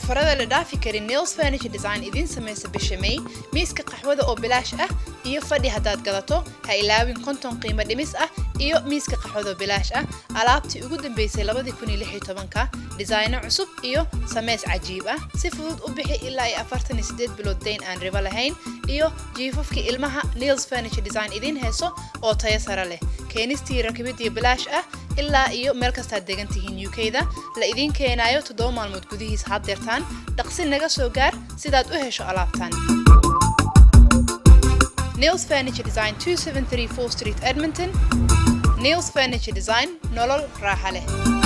ofarada la dhaafi karin nails furniture design idiin samaysa bisha may miiska qaxwada oo bilaash ah iyo fadhi haddaad gadato ha ilaawin konton qiimo dhimis ah iyo miiska qaxwada oo bilaash ah alaabtii ugu dambeysay labadii kun iyo lix iyo tobanka dhisayno cusub iyo sameys cajiib ah si fudud u bixi ilaa iyo afartan iyo sideed bilood dayn aan ribo lahayn iyo jiifafkii ilmaha nails furniture design idiin heeso oo tayo sare leh keenistii rakibidii bilaash ah ilaa iyo meel kastaad degan tihiin u k-da la idiin keenaayo toddoba maalmood gudihiis haddeertaan dhaqsi naga soo gaar sidaad u hesho alaabtan nails furniture design 2734 street edmonton nails furniture design nolol raaxa leh